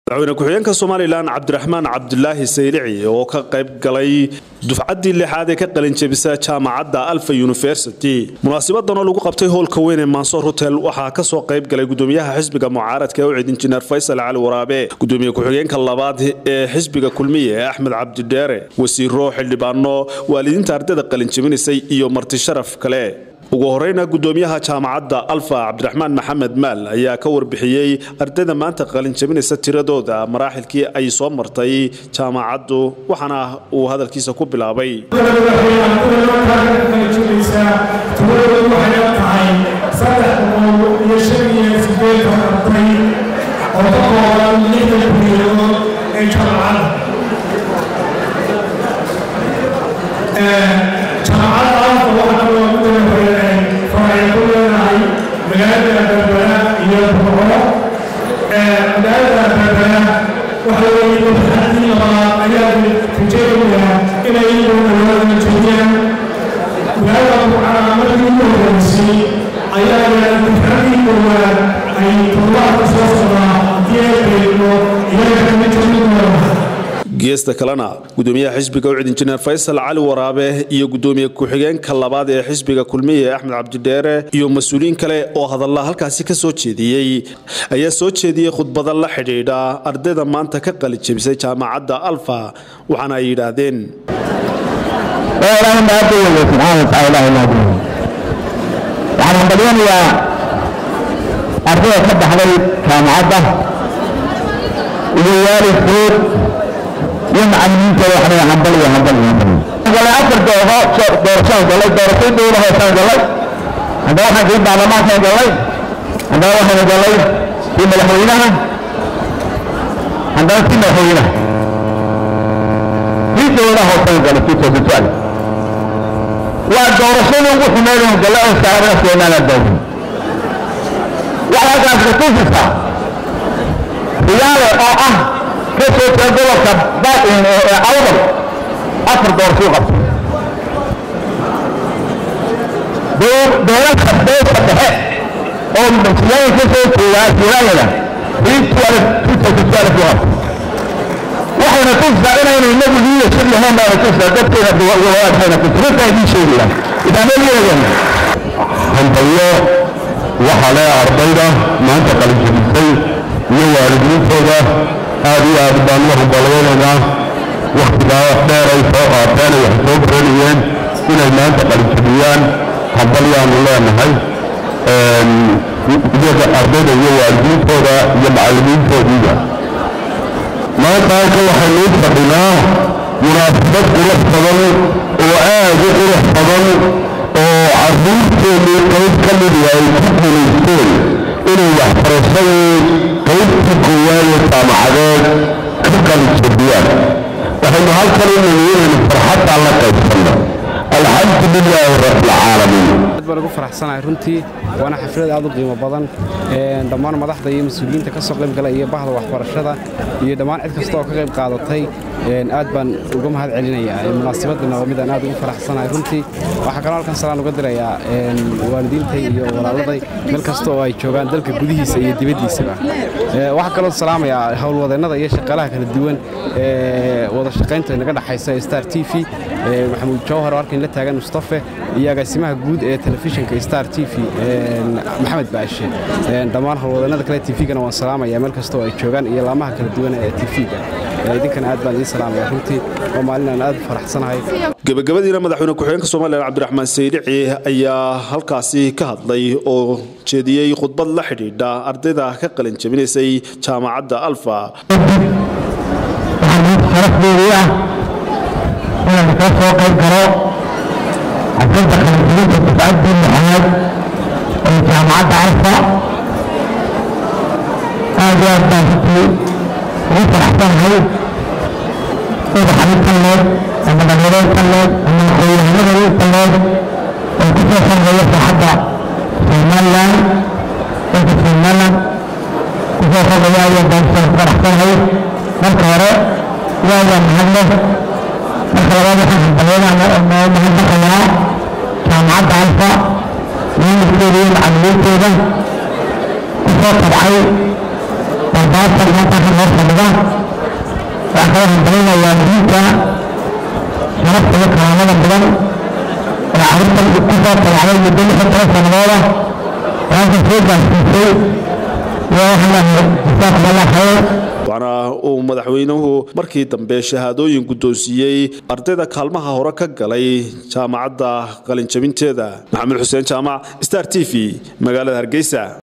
madaxweyne ku-xigeenka somalilan cabdiraxmaan cabdulaahi saylici oo ka qayb galay dufcaddii lixaad ee ka qalinjebisa jaamacadda alfa university munaasibadan oo lagu qabtay howlka weyn ee mansoor hotel waxaa kasoo qayb galay gudoomiyaha xisbiga mucaaradka ee ucid injineer faysal cali waraabe gudoomiye ku-xigeenka labaad ee xisbiga kulmiye ee axmed cabdidheere wasiiro xildhibaano waalidiinta ardayda qalinjebinaysay iyo marti sharaf kale ugu horeyna gudoomiyaha jaamacadda alfa cabdiraxmaan maxamed maal ayaa ka warbixiyey ardayda maanta qalinjabinaysa tiradooda maraaxilkii ay soo martay jaamacaddu waxaana uu hadalkiisa ku bilaabay geesta kalena gudoomiyaha xisbiga ucid injineer faysal cali waraabe iyo gudoomiye ku-xigeenka labaad ee xisbiga kulmiye axmed cabdidheere iyo mas-uuliyiin kale oo hadalla halkaasi ka soo jeediyey ayaa soo jeediyey khudbada la xidhiidha ardayda maanta ka qalijebisay jaamacadda alfa waxaana ay yidhaahdeen waxaan hambalyanayaa ardayda ka baxday jaamacadda iyo waalidkood iyo macalimiintooda waxna hambal iyo hambal iyo hambal galay afar dooho doorashaan galay doorashay dowla hoosaan galay haddana waxaan kii baarlamaankaan galay haddana waxaan galay kii madaxweynaha haddana kii madaxweynaha kii dowla hoosaan galay kii toosan waa doorashadii ugu xumeyd oo gala oo saarana keenaana dawin waxaa halkaas ka tusisaa riyaale oo ah ka soo jeeda gobolka baain ee awdal afar doorashuu qabtay dowladka beesa dhexe oo masiyaanka ka soo jeedaa siiraayada rii tualef tuusa tualef u qabtay waxayna tusisaa inaynu inagu liidashad lahayn baana tusisaa dadkeena wadaadkayna tusi runtaa idiin sheegaya idaamelyadayana hambalyo waxaa le ardayda maanta qalinjabisay iyo waalidiintooda aad iyo aad baan u hambalyaynaynaa wakhtigaa dheer ay soo qaateen ay wax soo baranayeen inay maanta qalinjabiyaan hambalyaanu leenahay iyaga ardayda iyo waalidiintooda iyo macallimiintoodiiba maanta halka waxaynu u fadhinaa munaasabad qurux badan oo aad u qurux badan oo carruurteennii qayb ka mida ay ku guulaysteen inay waxbarashadii qaybtii koowaad ee jaamacadeed ka qalijabiyaan waxaynu halkan u nimi inaynu farxaddaa la qaybsanno alxamdu lilaahi rabbilcaalamiin aad baan ugu faraxsanahay runtii waana xaflad aad u qiimo badan dhammaan madaxda iyo mas-uuliyiinta ka soo qayb galay iyo bahda waxbarashada iyo dhammaan cid kasta oo ka qayb qaadatay aad baan uga mahad celinayaa munaasabadana waa midaan aad ugu faraxsanahay runtii waxaa kaloo halkan salaan uga dirayaa waalidiintay iyo walaaladay meel kasta oo ay joogaan dalka gudihiisa iyo dibaddiisaba waxaa kaloo salaamayaa howlwadeennada iyo shaqaalaha kala duwan ee wada shaqaynta naga dhexaysa star t v maxamuud jawhar oo halkan la taagan mustafe iyo agaasimaha guud ee telefishinka star t v maxamed baashe dhammaan howlwadeennada kale tvgana waan salaamaya meel kasta oo ay joogaan iyo laamaha kala duwan ee tvga idinkana aad baan idiin salaamaya runtii oo maalin aan aad u faraxsanahay gebagabadiina madaxweyne ku-xigeenka somalilan cabdiraxmaan saylici ayaa halkaasi ka hadlay oo jeediyey khudbad la xidhiidha ardayda ka qalin jabinaysay jaamacadda alfa sharafdeedii ah inaan ka soo qayb galo xafladda qalinjabinta dufcaddii lixaad ee jaamacadda alfa aad iyo aad baan runtii ugu faraxsanahay madaxdii talleed ama dhalinyarada talleed ama aqoonyahanadii talleed oo ku soo sarreeya saaxadda somalilan dalka somalilan ku soo sarreeya ayaa baan soo faraxsanahay marka hore ilaahay baa mahad leh marka labaad waxaan hambalyaynaa mahadnaqayaa jaamacadda alfa maamulkeeda iyo macallimiinteeda ku soo tabcay barbaartan maanta halkan hor fadhida waxaan kala hambalinayaa diinta sharafta iyo karaamada badan oo carruurtan ku soo tabacday muddo lixdan toban sannadooda halkan soo gaarsiisay iyo waxaan leeyahay jazaakum allah khayr waxaana uu madaxweynuhu markii dambe shahaadooyin guddoonsiiyey ardayda kaalmaha hore ka galay jaamacadda qalinjabinteeda maxamed xuseen jaamac star t v magaalada hargeysa